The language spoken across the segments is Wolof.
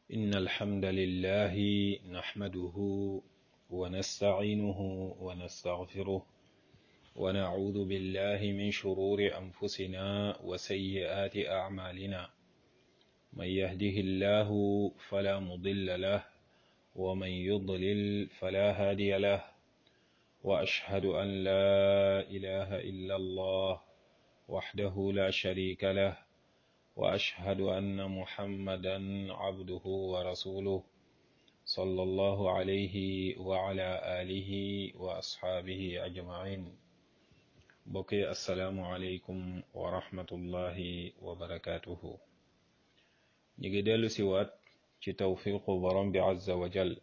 إن الحمد لله نحمده ونستعينه ونستغفره ونعوذ بالله من شرور أنفسنا وسيئات أعمالنا من يهده الله فلا مضل له ومن يضلل فلا هادي له وأشهد أن لا إله إلا الله وحده لا شريك له وأشهد أن محمدا عبده ورسوله صلى الله عليه وعلى آله وأصحابه أجمعين بقي السلام عليكم ورحمة الله وبركاته نيجي ديلو سيوات ci tawfiqu borom bi azza wa jal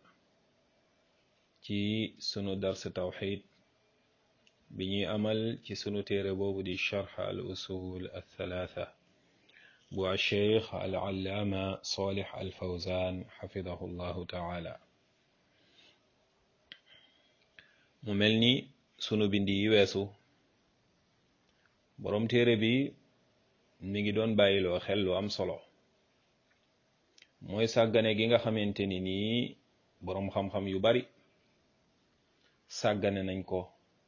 ci sunu dars tawxid bi ñuy amal ci sunu téere boobu di charx al usul althalatha bu alcheikh al allaama salih al fawzan xafidahu llahu taala mu mel ni sunu bindi yi weesu borom téere bi mi ngi doon bàyyiloo xel lu am solo mooy sàggane gi nga xamante ni nii boroom xam-xam yu bari sàggane nañ ko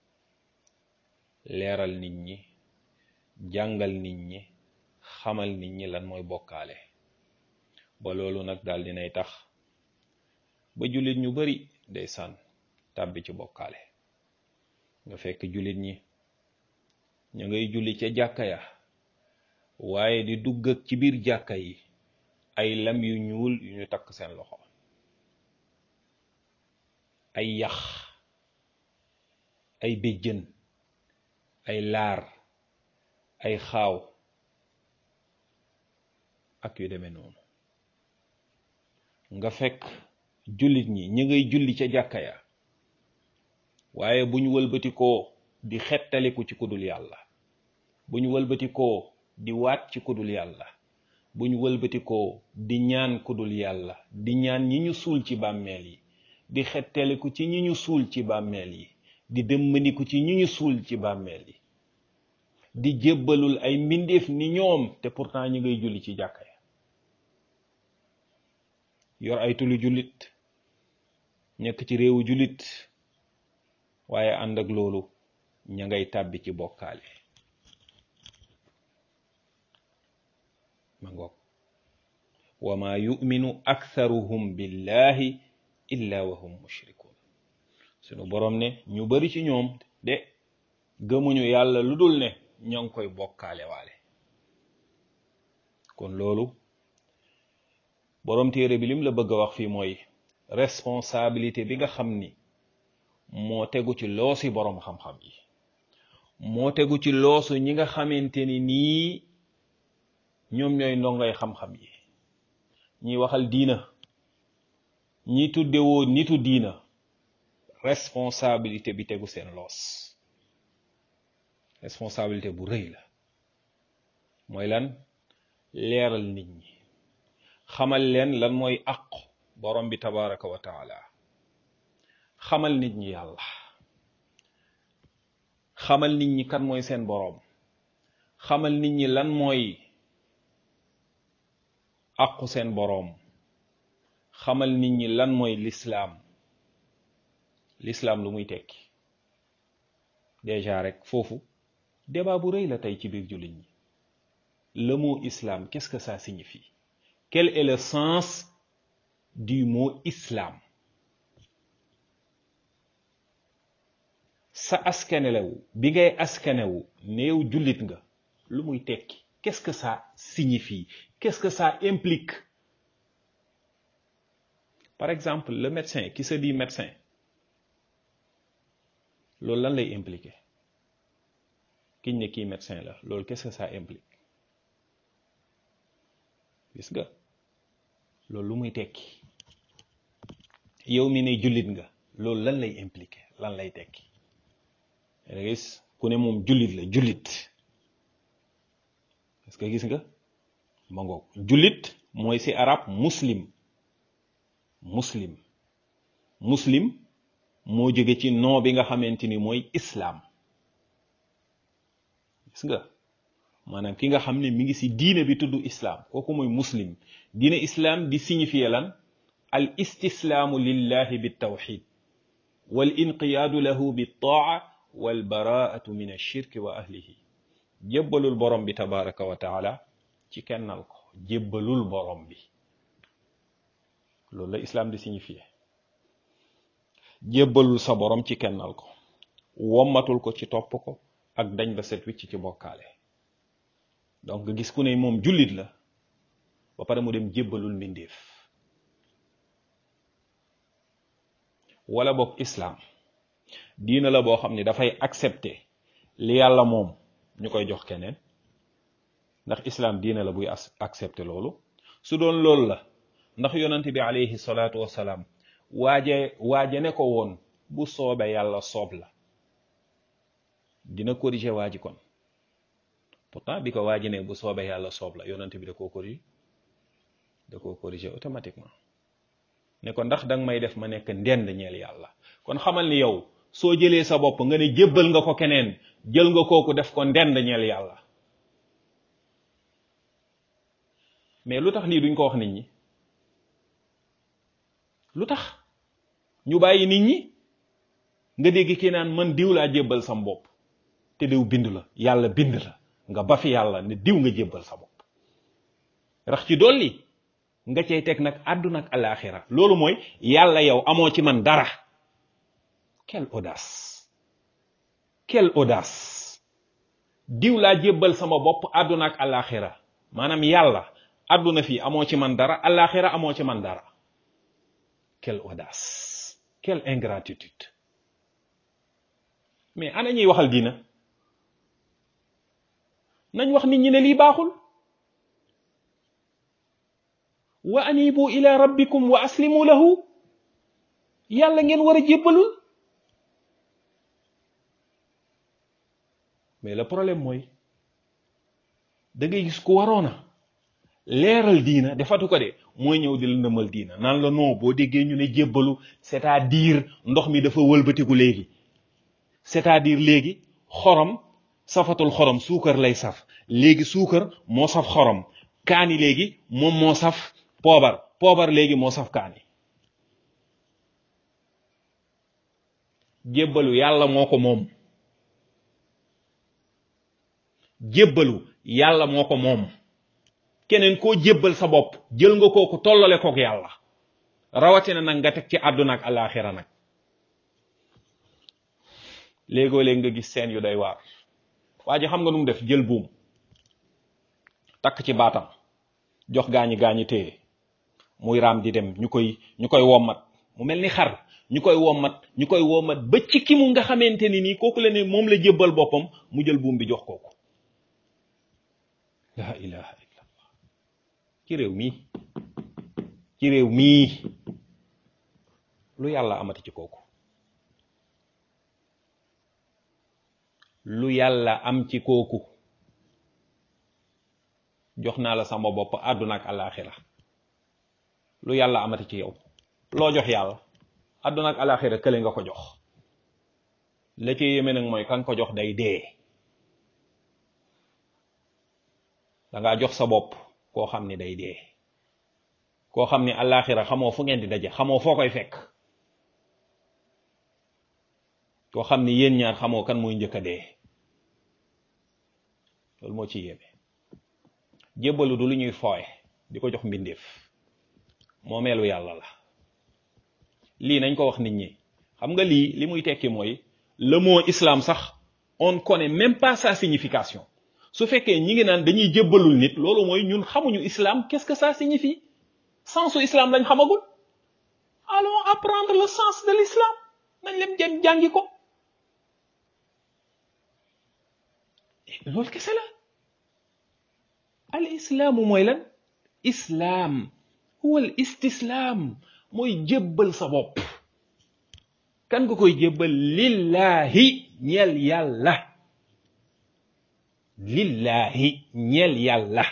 leeral nit ñi jàngal nit ñi xamal nit ñi lan mooy bokkaale ba loolu nag daal dinay tax ba jullit ñu bari day sànn tàbbi ci bokkaale nga fekk jullit ñi ñu ngay julli ca jàkka ya waaye di dugg ak ci biir jàkka yi ay lam yu ñuul yu ñu takk seen loxo ay yax ay béjjën ay laar ay xaaw ak yu demee noonu nga fekk jullit ñi ñi ngay julli ca jàkka ya waaye bu ñu wëlbatikoo di xettaliku ci kudul yàlla bu ñu wëlbatikoo di waat ci kudul yàlla bu ñu wëlbatikoo di ñaan kudul yàlla di ñaan ñi ñu suul ci bàmmeel yi di xettaliku ci ñi ñu suul ci bàmmeel yi di dëmmaniku ci ñi ñu suul ci bàmmeel yi di jébbalul ay mbindeef ni ñoom te pourtant ñi ngay julli ci jàkka ya yor ay tulu jullit nekk ci réewu jullit waaye ànd ak loolu ña ngay tàbbi ci bokkaale ma ngoog wa ma yuminu aktharuhum billahi illa wa hum mushrikun sunu boroom ne ñu bari ci ñoom de gëmuñu yàlla lu dul ne ña ngi koy bokkaale waale kon loolu boroom téere bi lim la bëgg a wax fii mooy responsabilité bi nga xam ni moo tegu ci loosi boroom xam-xam yi moo tegu ci loosu ñi nga xamante ni nii ñoom ñooy ndongoy xam-xam yi ñiy waxal diina ñi tuddewoo nitu diina responsabilité bi tegu seen loos responsabilité bu rëy la mooy lan leeral nit ñi xamal leen lan mooy àqu borom bi tabaraka wa taala xamal nit ñi yàlla xamal nit ñi kan mooy seen boroom xamal nit ñi lan mooy àqu seen boroom xamal nit ñi lan mooy lislaam lislaam lu muy tekki déjà rek foofu débat bu rëy la tey ci biir jullit ñi le mot islam qu'est-ce que ça signifie quel est le sens du mot islam sa askanewu bi ngay askanewu néew jullit nga lu muy tekki qu'est-ce que ça signifie qu'est-ce que ça implique par exemple le médecin qui se dit médecin loolu lan lay impliquer kiñ ne kii médecin la loolu qu'est-ce que ça implique gis nga loolu lu muy tekki yow mi ne jullit nga loolu lan lay impliquer lan lay tekki da gis ku ne moom jullit la jullit parce que gis nga ma ngoog jullit mooy ci arab muslim muslim muslim moo jóge ci nom bi nga xamante ni mooy islam gis nga maanaam ki nga xam ne mi ngi si diine bi tudd islaam kooku mooy muslim diine islaam di signifier lan al istislaamu lillahi bi tawxid wal inqiyaadu lahu bi taa wal baraatu min ashirki wa ahlihi jébbalul borom bi tabaraka wa taala ci kennal ko jébbalul borom bi loolu la islaam di signifier jébbalul sa borom ci kennal ko wommatul ko ci topp ko ak dañ ba set wicc ci bokkaale donc nga gis ku ne moom jullit la ba pare mu dem jébbalul mbindeef wala boog islaam diina la boo xam ne dafay accepter li yàlla moom ñu koy jox keneen ndax islaam diina la buy accepter loolu su doon loolu la ndax yonent bi alayhi salaatu wassalaam waaje waaje ne ko woon bu soobee yàlla soob la dina corriger waaji kon pourtant bi ko waaji ne bu soobee yàlla soob la yonent bi da koo corriger da koo corriger automatiquement ne ko ndax danga may def ma nekk ndend ñeel yàlla kon xamal ni yow soo jëlee sa bopp nga ne jébbal nga ko keneen jël nga kooku def ko ndend ñeel yàlla mais lu tax lii duñ ko wax nit ñi lu tax ñu bàyyi nit ñi nga dégg kii naan man diw laa jébbal sam bopp te diw bind la yàlla bind la nga ba fi yàlla ne diw nga jébbal sa bopp rax ci dolli nga cay teg nag àdduna ak alaxira loolu mooy yàlla yow amoo ci man dara quelle audace quelle audace diw laa jébbal sama bopp àdduna ak alaxira maanaam yàlla àdduna fii amoo ci man dara alaxira amoo ci man dara quelle audace quelle ingratitude mais ana ñuy waxal diina nañ wax nit ñi ne lii baaxul wa anibu ila rabbikum wa aslimu lahu yàlla ngeen war a jébbalul mais le problème mooy da ngay gis ku waroona leeral diina defatu ko de mooy ñëw di la ndëmal diina naan la non boo déggee ñu ne jébbalu c'est-à-dire ndox mi dafa wëlbatiku léegi c'est-à-dire léegi xorom safatul xorom suukar lay saf léegi suukar moo saf xorom kaani léegi moom moo saf poobar poobar léegi moo saf kaani jébbalu yàlla moo ko moom jébbalu yàlla moo ko moom keneen koo jébbal sa bopp jël nga kooku tollale kook yàlla rawatina nag nga teg ci àdduna ak alaxira nag léegoo léeg nga gis seen yu day waar waa ji xam nga nu mu def jël buum takk ci baatam jox gaañi gaañi téye muy raam di dem ñu koy ñu koy wommat mu mel ni xar ñu koy wommat ñu koy wommat ba ci ki mu nga xamante ni nii kooku la ne moom la jébbal boppam mu jël buum bi jox kooku la ilaha illallah ci réew mii ci réew mii lu yàlla amati ci kooku lu yàlla am ci kooku jox naa la sama bopp àdduna ak alaxira lu yàlla amati ci yow loo jox yàlla àdduna ak alaxira kële nga ko jox la ci yéeme nag mooy kan ko jox day dee dangaa jox sa bopp koo xam ni day dee koo xam ni alaxira xamoo fu ngeen di daje xamoo foo koy fekk koo xam ni yéen ñaar xamoo kan mooy njëkk a dee loolu moo ci yéeme jébbalu du lu ñuy fooye di ko jox mbindeef moomeelu yàlla la lii nañ ko wax nit ñi xam nga lii li muy tekki mooy le mot islam sax on connaît même pas sa signification su fekkee ñi ngi naan dañuy jébbalul nit loolu mooy ñun xamuñu islam qu'est-ce que ça signifie sensu islam lañ xamagul allons apprendre le sens de l'islam nañ leen jëm jàngi ko loolu kese la al islaamu mooy lan islaam huwa al istislaam mooy jébbal sa bopp kan nga koy jébbal lillahi ñeel yàlla lillahi ñeel yàlla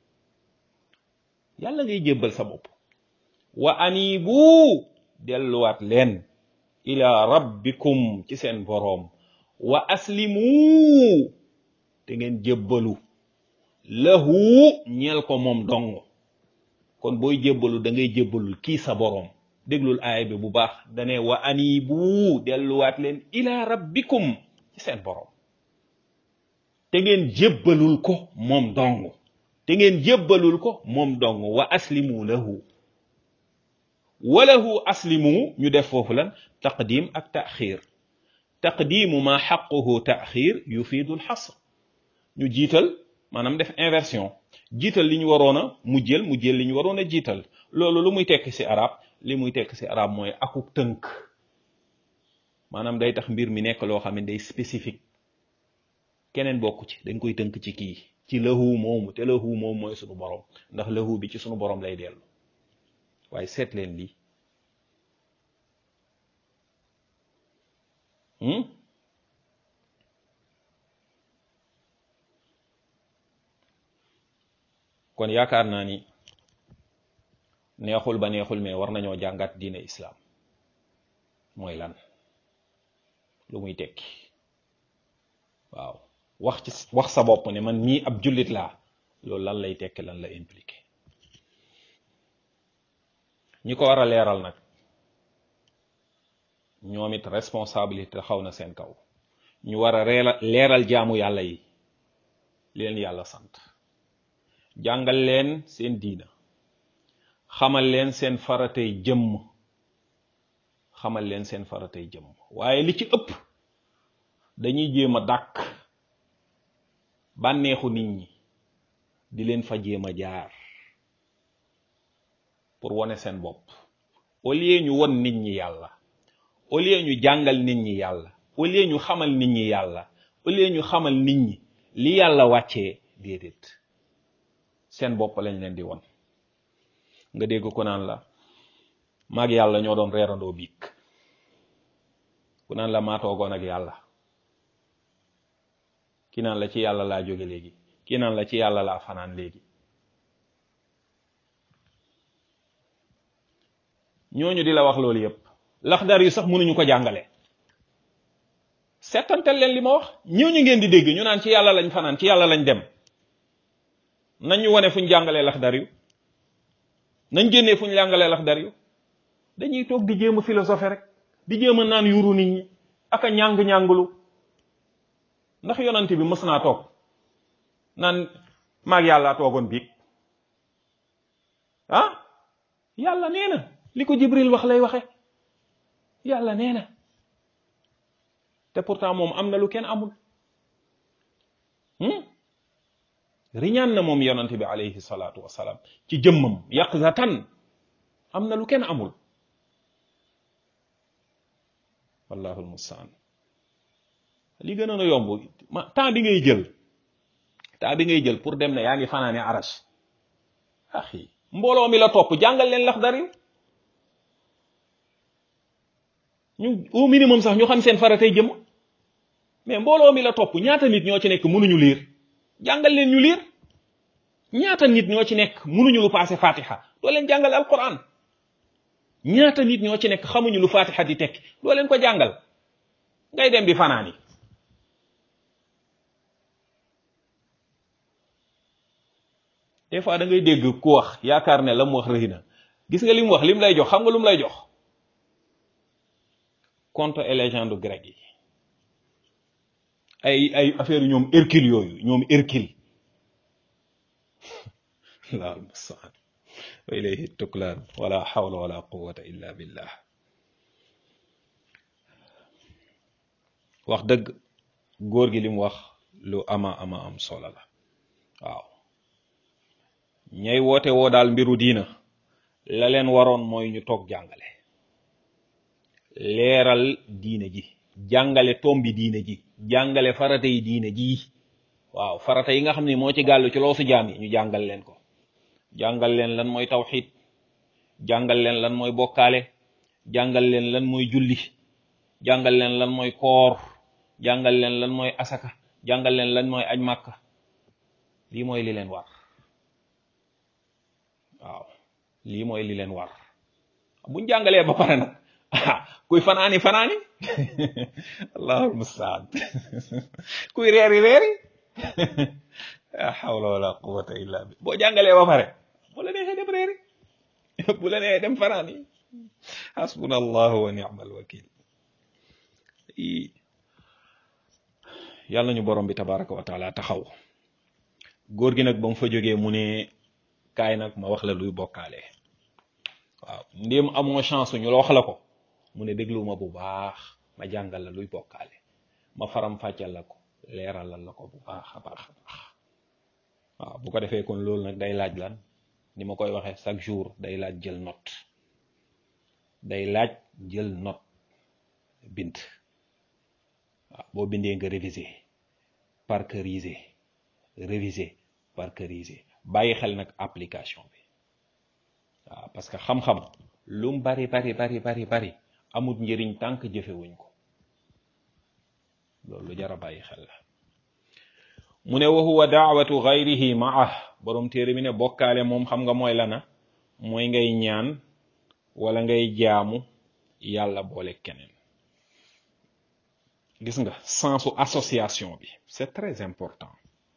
yàlla ngay jébbal sa bopp wa anibu delluwaat leen ila rabbikum ci seen boroom wa aslimu te ngeen jébbalu lahu ñeel ko moom dong kon booy jébbalu da ngay jébbalul kii sa boroom déglul aaya bi bu baax dane wa anibu delluwaat leen ila rabbikum ci seen boroom te ngeen jébbalul ko moom dong te ngeen jébbalul ko moom dong wa aslimu lahu walahu aslimu ñu def foofu lan taqdim ak taxir taqdimu ma xaquhu taxir yufiidu lxasr ñu jiital maanaam def inversion jiital li ñu waroon a mujjël mujjël li ñu waroon a jiital loolu lu muy tekki ci arab li muy tekki ci arab mooy akuk tënk maanaam day tax mbir mi nekk loo xam ne day spécifique keneen bokku ci dañ koy tënk ci kii ci lahu moomu te lahu moom mooy sunu borom ndax lahu bi ci sunu borom lay dellu waaye seet leen lii kon yaakaar naa ni neexul ba neexul mais war nañoo jàngat diine islaam mooy lan lu muy tekki waaw wax ci wax sa bopp ne man mii ab jullit laa loolu lan lay tekki lan la impliqué ñi ko war a leeral nag ñoom it responsabilité xaw na seen kaw ñu war a reela leeral jaamu yàlla yi leen yàlla sant jàngal leen seen diina xamal leen seen faratay jëmm xamal leen seen faratay jëmm waaye li ci ëpp dañuy jéem a dàkk bànneexu nit ñi di leen fa jéem a jaar pour wane seen bopp au lieu ñu won nit ñi yàlla au lieu ñu jàngal nit ñi yàlla au lieu ñu xamal nit ñi yàlla au lieu ñu xamal nit ñi li yàlla wàccee déedéet seen bopp lañ leen di won nga dégg ko naan la maag yàlla ñoo doon reerandoo biig ku naan la maa toogoon ak yàlla ki naan la ci yàlla laa jóge léegi ki naan la ci yàlla laa fanaan léegi ñooñu di la wax loolu yépp laxdar yu sax mënuñu ko jàngale settantal leen li ma wax ñooñu ngeen di dégg ñu naan ci yàlla lañ fanaan ci yàlla lañ dem nañ ñu wane fuñ jàngalee laxdar yu nañ génnee fuñ jàngalee laxdar yu dañuy toog di jéem a philosophe rek di jéem a naan yuru nit ñi ak a ñàng-ñàngulu ndax yonent bi mës naa toog naan maag yàlla toogoon biig ah yàlla nee na li ko jibril wax lay waxe yàlla nee na te pourtant moom am na lu kenn amul riñaan na moom yonante bi alayhi salaatu wasalaam ci jëmmam yaqzatan am na lu kenn amul wallahu almustaan li gënoon a yomb ma temps bi ngay jël temps bi ngay jël pour dem ne yaa ngi fanaane arash axi mbooloo mi la topp jàngal leen laxdar yi ñu au minimum sax ñu xam seen faratay jëm mais mbooloo mi la topp ñaata nit ñoo ci nekk mënuñu liir jàngal leen ñu liir ñaata nit ñoo ci nekk mënuñu lu passé fatiha doo leen jàngal alquran ñaata nit ñoo ci nekk xamuñu lu fatiha di tekki doo leen ko jàngal ngay dem di fanaani des fois da ngay dégg ku wax yaakaar ne la mu wax rëy na gis nga li mu wax li mu lay jox xam nga lu mu lay jox conte et légende grec yi ay ay affaire ñoom Hercule yooyu ñoom Hercule la almustaan wa ilayhi tuklaan wala hawla wala quwwata illa billah wax dëgg góor gi li mu wax lu ama ama am solo la waaw ñay woote woo daal mbiru diina la leen waroon mooy ñu toog jàngale leeral diine ji jàngale tombi diine ji jàngale farata yi diine ji waaw farata yi nga xam ne moo ci gàllu ci loosu jaam yi ñu jàngal leen ko jàngal leen lan mooy tawxid jàngal leen lan mooy bokkaale jàngal leen lan mooy julli jàngal leen lan mooy koor jàngal leen lan mooy asaka jàngal leen lan mooy aj màkka lii mooy li leen war waaw lii mooy li leen war buñ jàngalee ba pare nag kuy fanaani fanaani allahul mustaan kuy reeri reeri la hawla wala quwwata illa bi boo jàngalee ba pare bu la neexee dem réeri bu la neexee dem fanaan yi hasbuna allahu wa ni'mal wakil yàlla ñu borom bi tabaraka wa taala taxaw góor gi nag ba mu fa jógee mu ne kaay nag ma wax la luy bokkaale waaw ndéem amoo chance ñu la wax la ko mu ne déglu ma bu baax ma jàngal la luy bokkaale ma faram fàccal la ko leeralal la ko bu baax a baax a baax waaw bu ko defee kon loolu nag day laaj lan ni ma koy waxee chaque jour day laaj jël note day laaj jël note bind waaw boo bindee nga réviser parceriser réviser parceriser bàyyi xel nag application bi waaw parce que xam-xam lu mu bari bari bari bari bari amul njëriñ tànk jëfewuñ ko loolu lu jar a bàyyi xel la mu ne wa huwa daawatu gayrihi maah borom téere bi ne bokkaale moom xam nga mooy lana mooy ngay ñaan wala ngay jaamu yàlla boole keneen gis nga sensu association bi c'est très important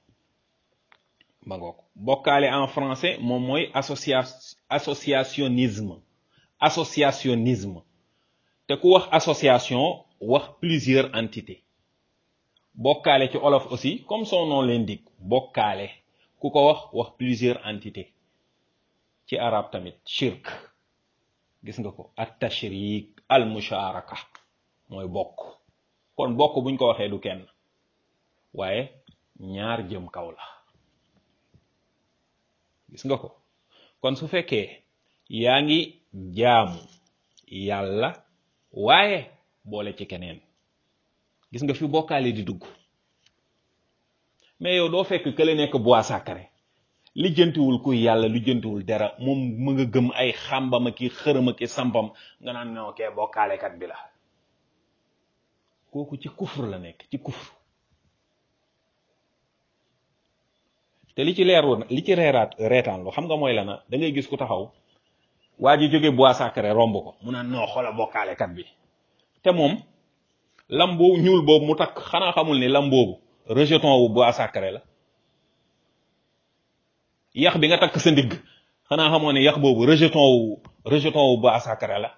ba ngoog bokkaale en français moom mooy associa associationnisme associationnisme te ku wax association wax plusieurs entités bokkaale ci olof aussi comme son nom l'indique bokkaale ku ko wax wax plusieurs entités ci arab tamit shirk gis nga ko at tashrik al musharaka mooy bokk kon bokk buñ ko waxee du kenn waaye ñaar jëm kaw la gis nga ko kon su fekkee yaa ngi jaamu yàlla waaye boole ci keneen gis nga fi bokkaale di dugg mais yow doo fekk kële nekk bois sacré lijjantiwul kuy yàlla lijjantiwul dara moom mu nga gëm ay xàmbama ki xërëma ki sampam nga naan non kee bokkaalekat bi la kooku ci kufr la nekk ci kufr te li ci leeru li ci reeraat reetaan lu xam nga mooy la na da ngay gis ku taxaw waa ji jóge bois sacré romb ko mu naan noo xoola bokkaalekat bi te moom lam boobu ñuul boobu mu takk xanaa xamul ni lam boobu rejeton wu bois sacré la yax bi nga takk sa ndigg xanaa xamoo ne yax boobu rejeton wu rejeton wu bois sacré la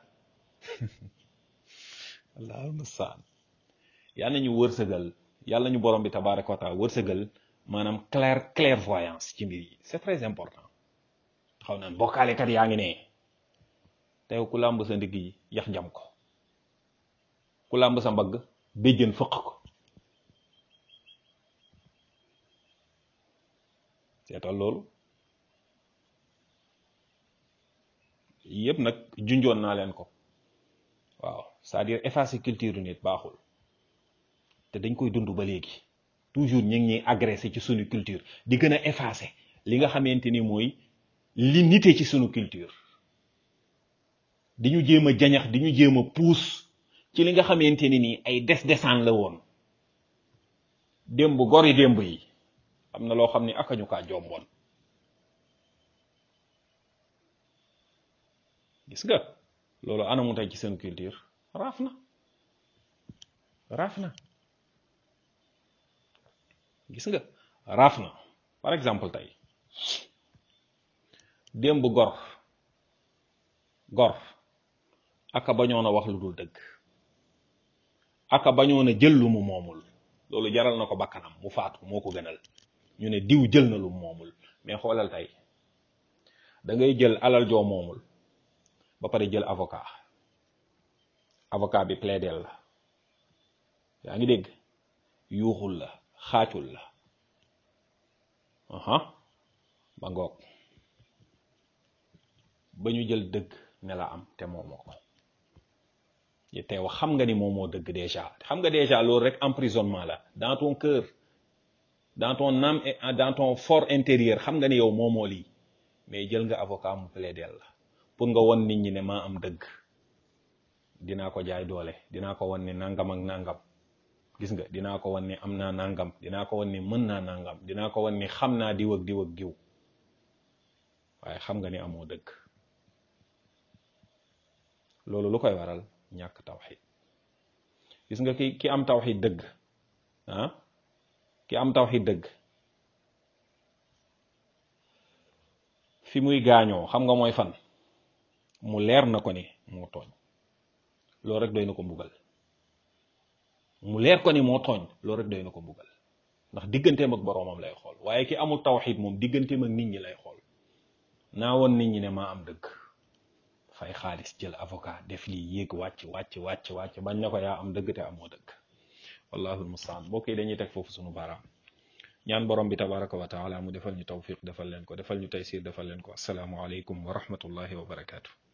allahul mustaan yàlla nañu wërsëgal yàlla ñu borom bi tabaraka wa taala wërsëgal maanaam clair clairvoyance ci mbir yi c'est très important xaw naan bokkaalekat yaa ngi ne teew ku làmb sa ndigg yi yax jam ko ku làmb sa mbagg béjjën fëq ko seetal loolu yëpp nag junjoon naa leen ko waaw c'est-à-dire effacer culture nit baaxul te dañ koy dund ba léegi toujours ñu ngi ñuy agressé ci sunu culture di gën a effacer li nga xamante ni mooy li nite ci sunu culture di ñu jéem a jañax di ñu jéem a puus ci li nga xamante ni nii ay des desaan la woon démb gori démb yi am na loo xam ni akañu kaa jomboon gis nga loolu anamu tey ci seen culture raaf na raaf na gis nga raaf na par exemple tey démb gor gor aka bañoon a wax lu dul dëgg aka bañoon a jël lu mu moomul loolu jaral na ko bakkanam mu faatu moo ko gënal ñu ne diw jël na lu mu moomul mais xoolal tey da ngay jël alal joo moomul ba pare jël avocat avocat bi plaidel la yaa ngi dégg yuuxul la xaacul la aha ba ngoog ba ñu jël dëgg ne la am te moomoo ko teew xam nga ni moomoo dëgg déjà xam nga déjà loolu rek emprisonnement la dans ton cœur dans ton âme et dans ton fort intérieur xam nga ni yow moomoo lii mais jël nga avocat mu plaidel la pour nga won nit ñi ne maa am dëgg dinaa ko jaay doole dinaa ko won ni nangam ak nangam gis nga dinaa ko won ni am naa nangam dinaa ko won ni mën naa nangam dinaa ko won ni xam naa diw ak diw ak diw waaye xam nga ni amoo dëgg loolu lu koy waral ñàkk tawxid gis nga ki ki am tawxid dëgg ah ki am tawxid dëgg fi muy gaañoo xam nga mooy fan mu leer na ko ni moo tooñ loolu rek doy na ko mbugal mu leer ko ni moo tooñ loolu rek doy na ko mbugal ndax digganteem ak boroomam lay xool waaye ki amul tawxid moom digganteem ak nit ñi lay xool naa woon nit ñi ne maa am dëgg fay xaalis jël avocat def lii yéeg wàcc wàcc wàcc wàcc bañ na ko yaa am dëgg te amoo dëgg wallahu almustaan mbokk yi dañuy teg foofu sunu baaraam ñaan borom bi tabaraka wa taala mu defal ñu tawfiq defal leen ko defal ñu taysir defal leen ko asalaamu aleykum wa rahmatullahi wa barakaatu